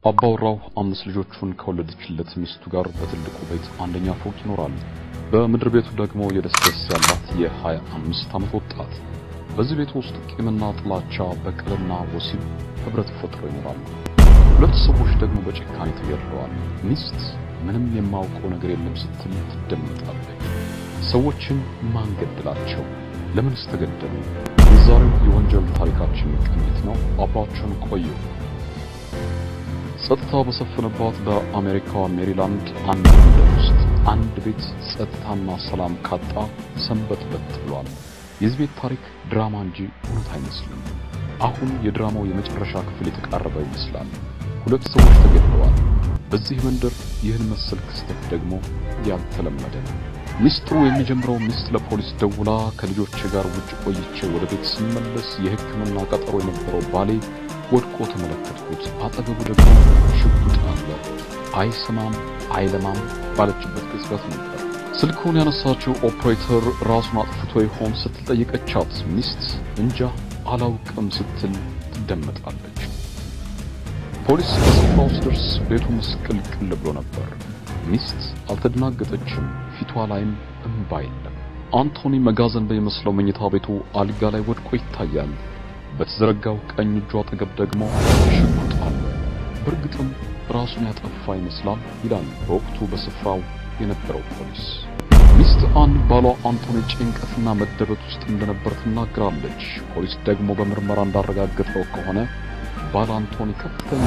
አባወራው አምስት ልጆቹን ከወለደችለት ሚስቱ ጋር በትልቁ ቤት አንደኛ ፎቅ ይኖራል። በምድር ቤቱ ደግሞ የደስደስ ያላት የሀያ አምስት ዓመት ወጣት። በዚህ ቤት ውስጥ ቂምና ጥላቻ፣ በቀልና ወሲብ ህብረት ፈጥሮ ይኖራሉ። ሁለት ሰዎች ደግሞ በጭካኔ ተገድለዋል። ሚስት ምንም የማውቀው ነገር የለም ስትል ትደመጣለች። ሰዎችን ማን ገደላቸው? ለምንስ ተገደሉ? የዛሬው የወንጀል ታሪካችን ቅኝት ነው። አብራችሁን ቆዩ። ጸጥታ በሰፈነባት በአሜሪካዋ ሜሪላንድ አንድ መንደር ውስጥ አንድ ቤት ጸጥታና ሰላም ካጣ ሰንበት በት ብሏል። የዚህ ቤት ታሪክ ድራማ እንጂ እውነት አይመስልም። አሁን የድራማው የመጨረሻ ክፍል የተቃረበ ይመስላል። ሁለት ሰዎች ተገድለዋል። በዚህ መንደር ይህን መሰል ክስተት ደግሞ ያልተለመደ ነው። ሚስጥሩ የሚጀምረው ሚስት ለፖሊስ ደውላ ከልጆቼ ጋር ውጭ ቆይቼ ወደ ቤት ስመለስ የሕክምና ቀጠሮ የነበረው ባሌ ወድቆ ተመለከትኩት። አጠገቡ ደግሞ ሽጉጥ አለ። አይሰማም አይለማም ባለችበት ቅጽበት ነበር ስልኩን ያነሳችው ኦፕሬተር ራሱን አጥፍቶ ይሆን ስትል ጠየቀቻት። ሚስት እንጃ አላውቅም ስትል ትደመጣለች። ፖሊስ በስፍራው ሲደርስ ቤቱ ምስቅልቅል ብሎ ነበር። ሚስት አልተደናገጠችም። ፊቷ ላይም እንባ የለም። አንቶኒ መጋዘን በሚመስለው መኝታ ቤቱ አልጋ ላይ ወድቆ ይታያል። በተዘረጋው ቀኝ እጁ አጠገብ ደግሞ ሽጉጥ አለ። በእርግጥም ራሱን ያጠፋ ይመስላል ይላል በወቅቱ በስፍራው የነበረው ፖሊስ። ሚስት አን ባሏ አንቶኒ ጭንቀትና መደበት ውስጥ እንደነበር ትናገራለች። ፖሊስ ደግሞ በምርመራ እንዳረጋገጠው ከሆነ ባል አንቶኒ ከፍተኛ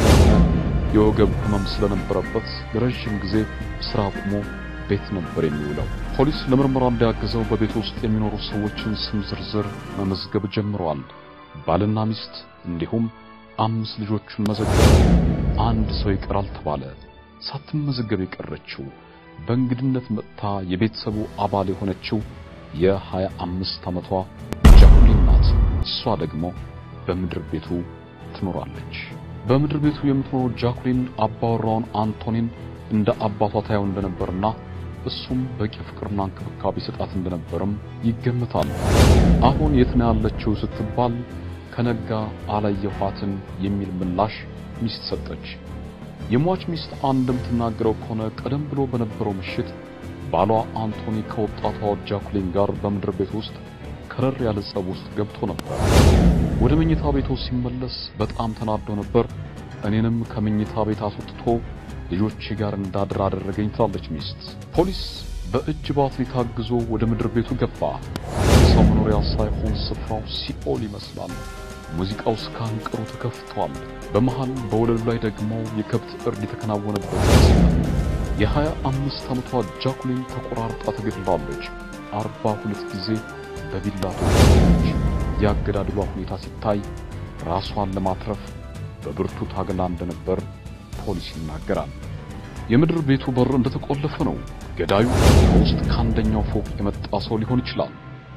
የወገብ ህመም ስለነበረበት ለረዥም ጊዜ ስራ አቁሞ ቤት ነበር የሚውለው። ፖሊስ ለምርመራ እንዲያግዘው በቤት ውስጥ የሚኖሩ ሰዎችን ስም ዝርዝር መመዝገብ ጀምረዋል። ባልና ሚስት እንዲሁም አምስት ልጆቹን መዘገበ። አንድ ሰው ይቀራል ተባለ። ሳትመዘገብ የቀረችው በእንግድነት መጥታ የቤተሰቡ አባል የሆነችው የሀያ አምስት ዓመቷ ጃኩሊን ናት። እሷ ደግሞ በምድር ቤቱ ትኖራለች። በምድር ቤቱ የምትኖረው ጃኩሊን አባወራውን አንቶኒን እንደ አባቷ ታየው እንደነበርና እሱም በቂ ፍቅርና እንክብካቤ ሰጣት እንደነበርም ይገምታል። አሁን የት ነው ያለችው ስትባል ከነጋ አላየኋትም የሚል ምላሽ ሚስት ሰጠች። የሟች ሚስት እንደምትናገረው ከሆነ ቀደም ብሎ በነበረው ምሽት ባሏ አንቶኒ ከወጣቷ ጃኩሊን ጋር በምድር ቤት ውስጥ ከረር ያለ ጸብ ውስጥ ገብቶ ነበር። ወደ መኝታ ቤቱ ሲመለስ በጣም ተናዶ ነበር። እኔንም ከመኝታ ቤት አስወጥቶ ልጆቼ ጋር እንዳድር አደረገኝ ትላለች ሚስት። ፖሊስ በእጅ ባትሪ ታግዞ ወደ ምድር ቤቱ ገባ። የሰው መኖሪያ ሳይሆን ስፍራው ሲኦል ይመስላል። ሙዚቃው እስከ አንቀሩ ተከፍቷል። በመሃል በወለሉ ላይ ደግሞ የከብት እርድ የተከናወነበት ይመስላል። የሀያ አምስት ዓመቷ ጃኩሊን ተቆራርጣ ተገድላለች። አርባ ሁለት ጊዜ በቢላ ተወጋች። የአገዳደሏ ሁኔታ ሲታይ ራሷን ለማትረፍ በብርቱ ታግላ እንደነበር ፖሊስ ይናገራል። የምድር ቤቱ በር እንደተቆለፈ ነው። ገዳዩ ከውስጥ ከአንደኛው ፎቅ የመጣ ሰው ሊሆን ይችላል።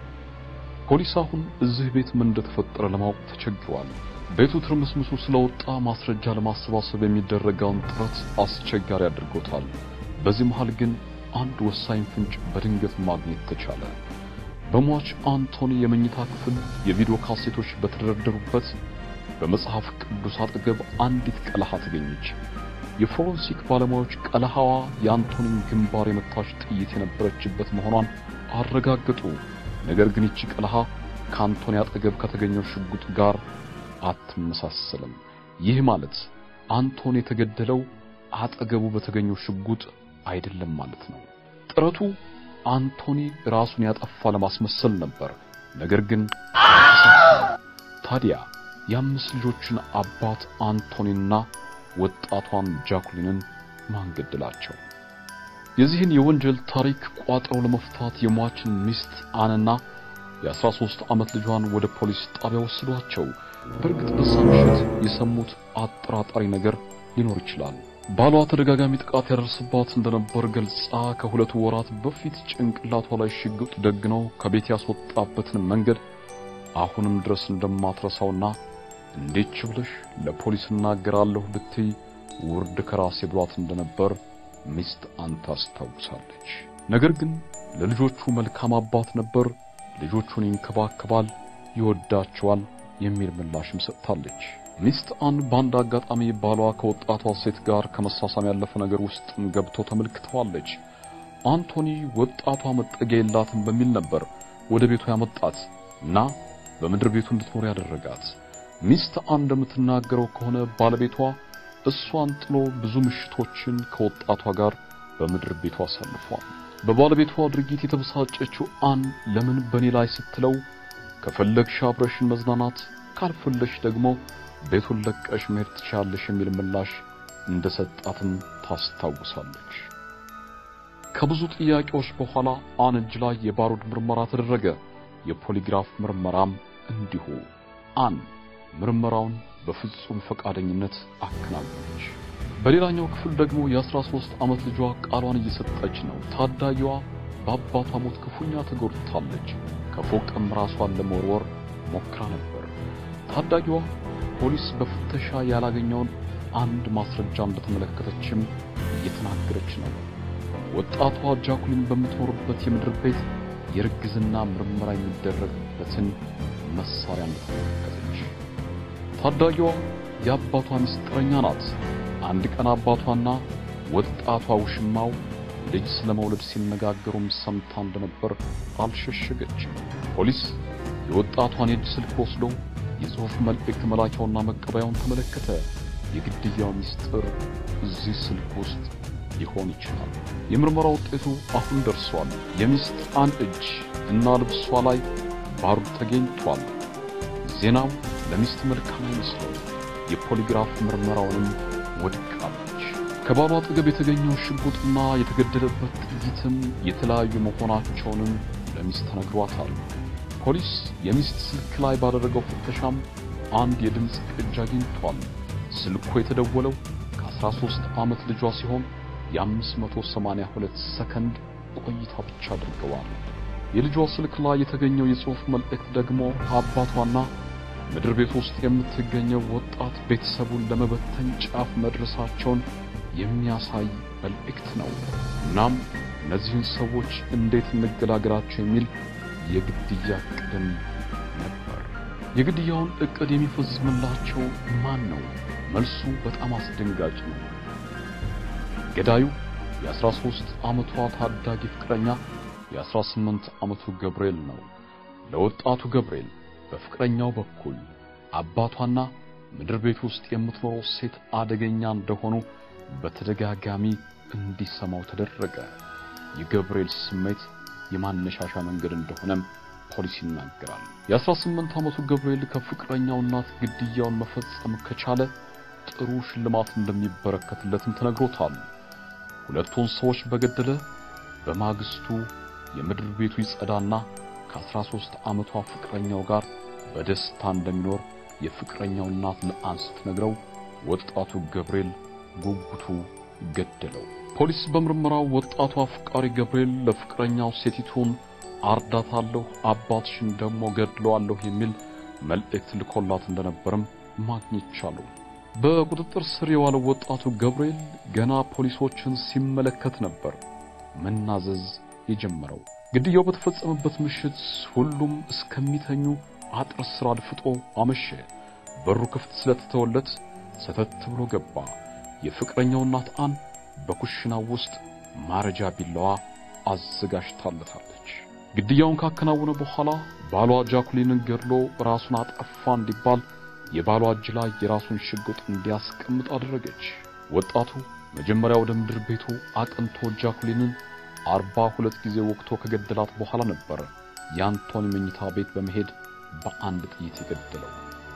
ፖሊስ አሁን እዚህ ቤት ምን እንደተፈጠረ ለማወቅ ተቸግሯል። ቤቱ ትርምስምሱ ስለወጣ ማስረጃ ለማሰባሰብ የሚደረገውን ጥረት አስቸጋሪ አድርጎታል። በዚህ መሃል ግን አንድ ወሳኝ ፍንጭ በድንገት ማግኘት ተቻለ። በሟች አንቶኒ የመኝታ ክፍል የቪዲዮ ካሴቶች በተደረደሩበት በመጽሐፍ ቅዱስ አጠገብ አንዲት ቀለሃ ተገኘች። የፎረንሲክ ባለሙያዎች ቀለሃዋ የአንቶኒን ግንባር የመታች ጥይት የነበረችበት መሆኗን አረጋገጡ። ነገር ግን ይቺ ቀለሃ ከአንቶኒ አጠገብ ከተገኘው ሽጉጥ ጋር አትመሳሰልም። ይህ ማለት አንቶኒ የተገደለው አጠገቡ በተገኘው ሽጉጥ አይደለም ማለት ነው። ጥረቱ አንቶኒ ራሱን ያጠፋ ለማስመሰል ነበር። ነገር ግን ታዲያ የአምስት ልጆችን አባት አንቶኒና ወጣቷን ጃኩሊንን ማን ገደላቸው? የዚህን የወንጀል ታሪክ ቋጥረው ለመፍታት የሟችን ሚስት አንና የ13 ዓመት ልጇን ወደ ፖሊስ ጣቢያ ወሰዷቸው። በእርግጥ በዛ ምሽት የሰሙት አጠራጣሪ ነገር ሊኖር ይችላል። ባሏ ተደጋጋሚ ጥቃት ያደርስባት እንደነበር ገልጻ ከሁለቱ ወራት በፊት ጭንቅላቷ ላይ ሽጉጥ ደግነው ከቤት ያስወጣበትን መንገድ አሁንም ድረስ እንደማትረሳውና እንዴች ብለሽ ለፖሊስ እናገራለሁ ብትይ ውርድ ከራሴ ብሏት እንደነበር ሚስት አንተ አስታውሳለች። ነገር ግን ለልጆቹ መልካም አባት ነበር፣ ልጆቹን ይንከባከባል፣ ይወዳቸዋል የሚል ምላሽም ሰጥታለች። ሚስት አን በአንድ አጋጣሚ ባሏ ከወጣቷ ሴት ጋር ከመሳሳም ያለፈ ነገር ውስጥም ገብቶ ተመልክተዋለች። አንቶኒ ወጣቷ መጠጊያ የላትም በሚል ነበር ወደ ቤቱ ያመጣት እና በምድር ቤቱ እንድትኖር ያደረጋት። ሚስት አን እንደምትናገረው ከሆነ ባለቤቷ እሷን ጥሎ ብዙ ምሽቶችን ከወጣቷ ጋር በምድር ቤቱ አሳልፏል። በባለቤቷ ድርጊት የተበሳጨችው አን ለምን በእኔ ላይ ስትለው ከፈለግሽ አብረሽን መዝናናት ካልፈለሽ ደግሞ ቤቱን ለቀሽ መሄድ ትችያለሽ የሚል ምላሽ እንደሰጣትም ታስታውሳለች። ከብዙ ጥያቄዎች በኋላ አን እጅ ላይ የባሩድ ምርመራ ተደረገ። የፖሊግራፍ ምርመራም እንዲሁ። አን ምርመራውን በፍጹም ፈቃደኝነት አከናወነች። በሌላኛው ክፍል ደግሞ የ13 ዓመት ልጇ ቃሏን እየሰጠች ነው። ታዳጊዋ በአባቷ ሞት ክፉኛ ተጎድታለች። ከፎቅም ራሷን ለመወርወር ሞክራ ነበር። ታዳጊዋ ፖሊስ በፍተሻ ያላገኘውን አንድ ማስረጃ እንደተመለከተችም እየተናገረች ነው። ወጣቷ ጃኩሊን በምትኖርበት የምድር ቤት የርግዝና ምርመራ የሚደረግበትን መሳሪያ እንደተመለከተች ታዳጊዋ የአባቷ ምስጢረኛ ናት። አንድ ቀን አባቷና ወጣቷ ውሽማው ልጅ ስለመውለድ ሲነጋገሩም ሰምታ እንደነበር አልሸሸገችም። ፖሊስ የወጣቷን የእጅ ስልክ ወስዶ የጽሑፍ መልእክት መላኪያውና መቀበያውን ተመለከተ። የግድያው ምስጢር እዚህ ስልክ ውስጥ ሊሆን ይችላል። የምርመራ ውጤቱ አሁን ደርሷል። የሚስት አን እጅ እና ልብሷ ላይ ባሩድ ተገኝቷል። ዜናው ለሚስት መልካም አይመስለው። የፖሊግራፍ ምርመራውንም ወድቃለች። ከባሏ አጠገብ የተገኘው ሽጉጥና የተገደለበት ጥይትም የተለያዩ መሆናቸውንም ለሚስት ተነግሯታል። ፖሊስ የሚስት ስልክ ላይ ባደረገው ፍተሻም አንድ የድምፅ ቅጅ አግኝቷል። ስልኩ የተደወለው ከ13 ዓመት ልጇ ሲሆን የ582 ሰከንድ ቆይታ ብቻ አድርገዋል። የልጇ ስልክ ላይ የተገኘው የጽሑፍ መልእክት ደግሞ አባቷና ምድር ቤት ውስጥ የምትገኘው ወጣት ቤተሰቡን ለመበተን ጫፍ መድረሳቸውን የሚያሳይ መልእክት ነው። እናም እነዚህን ሰዎች እንዴት እንገላገላቸው የሚል የግድያ ዕቅድም ነበር። የግድያውን ዕቅድ የሚፈጽምላቸው ማን ነው? መልሱ በጣም አስደንጋጭ ነው። ገዳዩ የ13 ዓመቷ ታዳጊ ፍቅረኛ የ18 ዓመቱ ገብርኤል ነው። ለወጣቱ ገብርኤል በፍቅረኛው በኩል አባቷና ምድር ቤት ውስጥ የምትኖረው ሴት አደገኛ እንደሆኑ በተደጋጋሚ እንዲሰማው ተደረገ። የገብርኤል ስሜት የማነሻሻ መንገድ እንደሆነም ፖሊስ ይናገራል። የ18 ዓመቱ ገብርኤል ከፍቅረኛው እናት ግድያውን መፈጸም ከቻለ ጥሩ ሽልማት እንደሚበረከትለትም ተነግሮታል። ሁለቱን ሰዎች በገደለ በማግስቱ የምድር ቤቱ ይጸዳና ከ13 ዓመቷ ፍቅረኛው ጋር በደስታ እንደሚኖር የፍቅረኛው እናት ለአን ስትነግረው ወጣቱ ገብርኤል ጉጉቱ ገደለው። ፖሊስ በምርመራው ወጣቱ አፍቃሪ ገብርኤል ለፍቅረኛው ሴቲቱን አርዳታለሁ፣ አባትሽን ደግሞ ገድለዋለሁ የሚል መልእክት ልኮላት እንደነበርም ማግኘት ቻሉ። በቁጥጥር ስር የዋለው ወጣቱ ገብርኤል ገና ፖሊሶችን ሲመለከት ነበር መናዘዝ የጀመረው። ግድያው በተፈጸመበት ምሽት ሁሉም እስከሚተኙ አጥር ስር አድፍጦ አመሸ። በሩ ክፍት ስለተተወለት ሰተት ብሎ ገባ። የፍቅረኛው እናት አን በኩሽናው ውስጥ ማረጃ ቢላዋ አዘጋጅታለታለች። ግድያውን ካከናወነ በኋላ ባሏ ጃኩሊንን ገድሎ ራሱን አጠፋ እንዲባል የባሏ እጅ ላይ የራሱን ሽጉጥ እንዲያስቀምጥ አደረገች። ወጣቱ መጀመሪያ ወደ ምድር ቤቱ አቅንቶ ጃኩሊንን አርባ ሁለት ጊዜ ወቅቶ ከገደላት በኋላ ነበር የአንቶኒ መኝታ ቤት በመሄድ በአንድ ጥይት የገደለው።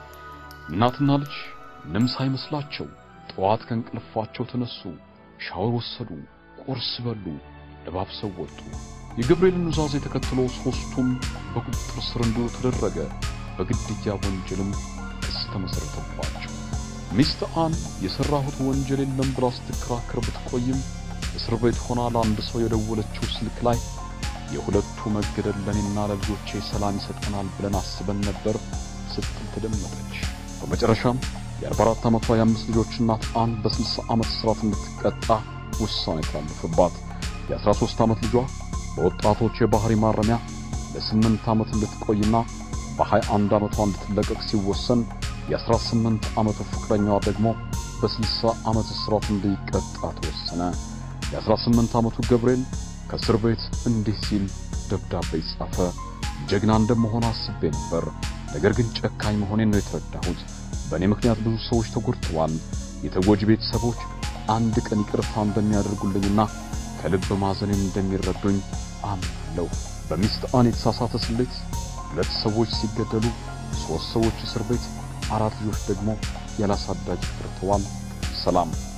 እናትና ልጅ ምንም ሳይመስላቸው ጠዋት ከእንቅልፋቸው ተነሱ፣ ሻወር ወሰዱ፣ ቁርስ በሉ፣ ለባብሰው ወጡ። የገብርኤልን ኑዛዜ ተከትሎ ሦስቱም በቁጥጥር ስር እንዲውሉ ተደረገ። በግድያ ወንጀልም ክስ ተመሠረተባቸው። ሚስት አን የሠራሁት ወንጀል የለም ብላ ስትከራከር ብትቆይም እስር ቤት ሆና ለአንድ ሰው የደወለችው ስልክ ላይ የሁለቱ መገደል ለኔና ለልጆቼ ሰላም ይሰጠናል ብለን አስበን ነበር ስትል ተደመጠች። በመጨረሻም የ44 ዓመቷ የአምስት ልጆች እናት አን በ60 ዓመት እስራት እንድትቀጣ ውሳኔ ተላለፈባት። የ13 ዓመት ልጇ በወጣቶች የባህሪ ማረሚያ ለ8 ዓመት እንድትቆይና በ21 ዓመቷ እንድትለቀቅ ሲወሰን የ18 ዓመቱ ፍቅረኛዋ ደግሞ በ60 ዓመት እስራት እንዲቀጣ ተወሰነ። የ18 ዓመቱ ገብርኤል ከእስር ቤት እንዲህ ሲል ደብዳቤ ጻፈ። ጀግና እንደመሆን አስቤ ነበር፣ ነገር ግን ጨካኝ መሆኔን ነው የተረዳሁት። በእኔ ምክንያት ብዙ ሰዎች ተጎድተዋል። የተጎጂ ቤተሰቦች አንድ ቀን ይቅርታ እንደሚያደርጉልኝና ከልብ ማዘኔን እንደሚረዱኝ አምናለሁ። በሚስጥአን የተሳሳተ ስሌት ሁለት ሰዎች ሲገደሉ፣ ሦስት ሰዎች እስር ቤት፣ አራት ልጆች ደግሞ ያላሳዳጅ ቀርተዋል። ሰላም